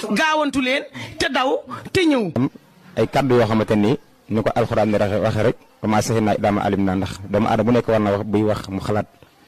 gaawantu leen te daw te ñëw. ay kaddu yoo xamante ni ni ko alxuraan ni waxee rek commencé naa daama alim naa ndax doomu aadama bu nekk war na wax buy wax mu xalaat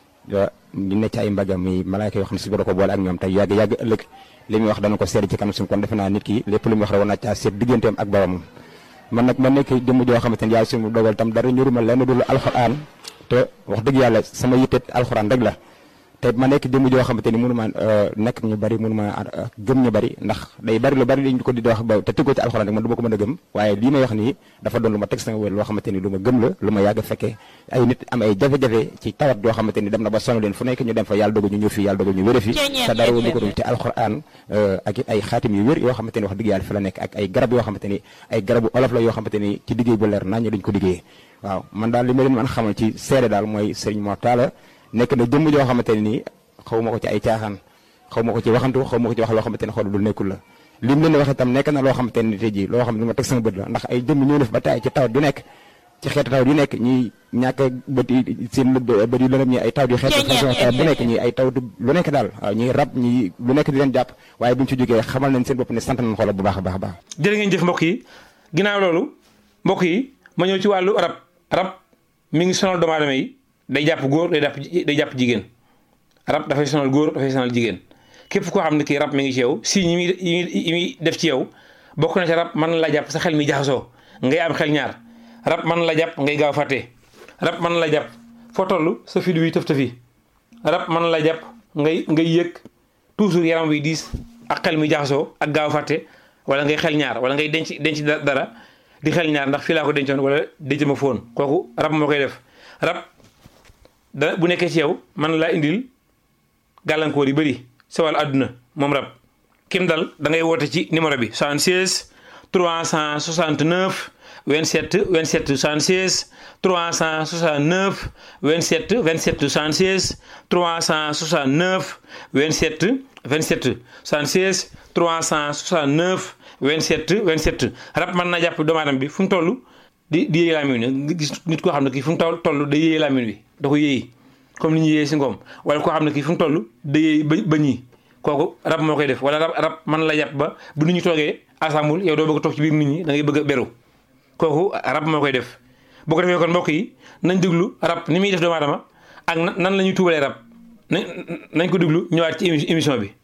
ñu ne ci ay mbagam mi malaayka yoo xam ne si da ko boole ak ñoom tey yàgg yàgg ëllëg li muy wax dana ko seet ci kanam suñu kon defe naa nit ki lépp lu muy wax rek war naa caa seet digganteem ak boromam man nag ma nekk jëmm joo xamante ni yàlla suñu dogal tam dara ñuruma lenn dul alxuraan te wax dëgg yàlla sama yitte alxuraan rek la te ma nekk jëmm joo xamante ni mënu ma nekk ñu bari mënu ma gëm ñu bari ndax day bari lu bari dañ ko di wax ba te tëggoo ci alxuraan rek man du ma ko mën a gëm waaye lii may wax nii dafa doon lu ma teg sama wér loo xamante ni lu ma gëm la lu ma yàgg fekkee ay nit am ay jafe-jafe ci tawat yoo xamante ni dem na ba sonn leen fu nekk ñu dem fa yàlla dogal ñu ñëw fi yàlla dogal ñu wére fi te dara lu ko dul ci alxuraan ak ay xaatim yu wér yoo xamante ni wax dëgg yàlla fi la nekk ak ay garab yoo xamante ni ay garabu olof la yoo xamante ni ci liggéey bu leer nañ duñ ko liggéeyee waaw man daal li ma leen mën xamal ci seede daal mooy Serigne Mor Talla nekk na jëmm joo xamante ni xaw ma ko ci ay caaxaan xaw ma ko ci waxantu xaw ma ko ci wax loo xamante ne xool lu nekkul la lim leen wax itam nekk na loo xamante ne tey jii loo xam ne lu ma teg sama bët la ndax ay jëmm ñëw def ba taay ci tawat du nekk ci xeetu tawat yu nekk ñi ñàkk bët yi seen bët yu lëndëm ñi ay tawat yu xeetu façon tawat bu nekk ñi ay tawat lu nekk daal waaw ñi rab ñi lu nekk di leen jàpp waaye buñ ci jógee xamal nañ seen bopp ne sant nañ xoolal bu baax a baax a baax jërë ngeen jëf mbokk yi ginnaaw loolu mbokk yi ma ñëw ci wàllu rab rab mi ngi sonal doomu aadama yi day jàpp góor day jàpp day jàpp jigéen rab dafay sonal góor dafay sonal jigéen képp koo xam ne kii rab mi ngi ci yow si yi muy yi muy def ci yow bokk na ci rab mën la jàpp sa xel mi jaxasoo ngay am xel ñaar rab mën la jàpp ngay gaaw fàtte rab mën la jàpp foo toll sa fi wi tëf tëfi rab mën la jàpp ngay ngay yëg toujours yaram wi diis ak xel mi jaxasoo ak gaaw fàtte wala ngay xel ñaar wala ngay denc denc dara di xel ñaar ndax fii laa ko dencoon wala denc ma foon kooku rab moo koy def rab da bu nekkee ci yow mën laa indil gàllankoor yu bëri sa wàllu àdduna moom rab kim dal da ngay woote ci numéro bi 76 369 27 27 76 369 27 27 76 369 27 27 76 369 27 27 rab mën naa jàpp doomu aadama bi fu mu toll di di yéey laamin wi gis nit koo xam ne kii fu mu toll day yéey laamin wi da ko yéey comme ni ñu yéeyee si ngoom wala koo xam ne kii fu mu toll day yéey ba ba ñii kooku rab moo koy def wala rab rab mën la jàpp ba bu nit ñi toogee assemble yow doo bëgg a toog ci biir nit ñi da ngay bëgg a beru kooku rab moo koy def boo ko defee kon mbokk yi nañ déglu rab ni muy def doomu aadama ak nan la ñuy tuubalee rab nañ nañ ko déglu ñëwaat ci émission bi.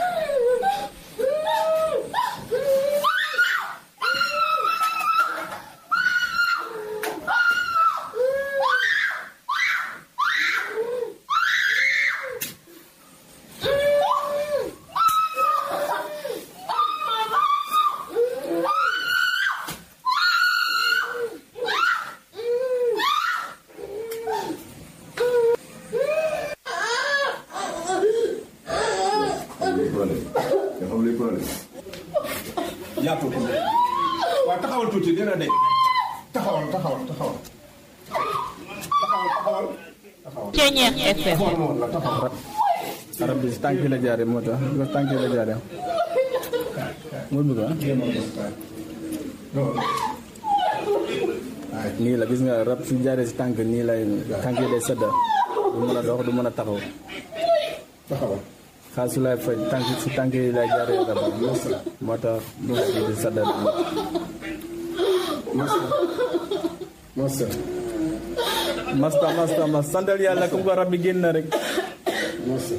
yaatu waaw taxawal tuuti dina de taxawal taxawal taxawal taxawal taxawal Ceeñeex FM taxawal moom la taxawal arab bi si tànk yi la jaaree moo tax bi tànk yi la jaaree moo bëgg ah nii la gis nga rab su jaaree si tànk nii lay tànk yi lay sedda du mën a dox du mën a taxaw taxawal xaal su lay faj tànk si tànk yi lay jaaree rab moo tax du di sedda masa masa masta masta mas santal yàlla comme ko rab bi génn na rek masa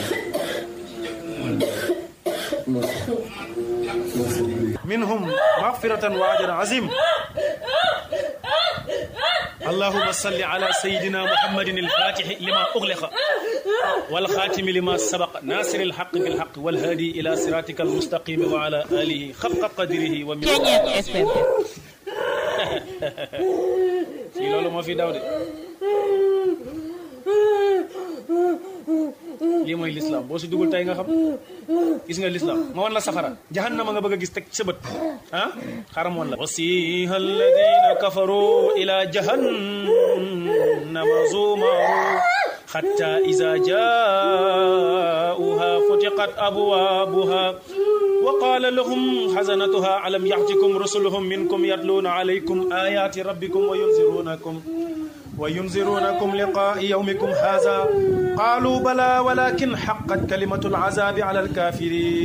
masa masa منهم مغفرة وأجر عظيم اللهم صل على سيدنا محمد الفاتح لما أغلق والخاتم لما سبق ناصر الحق بالحق والهادي إلى صراطك المستقيم وعلى آله خفق قدره ومن Ceeñeex FM في لولو ما في داود lii mooy lislaam boo si dugul tey nga xam gis nga lislaam ma wan la safara jahannama nga bëgg a gis teg sa bët ah xaram woon la wasiha alladina kafaru ila jahannama zumaru حتى إذا جاءوها فتقت أبوابها وقال لهم حزنتها ألم يأتكم رسلهم منكم يتلون عليكم آيات ربكم وينذرونكم وينذرونكم لقاء يومكم هذا قالوا بلى ولكن حقت كلمة العذاب على الكافرين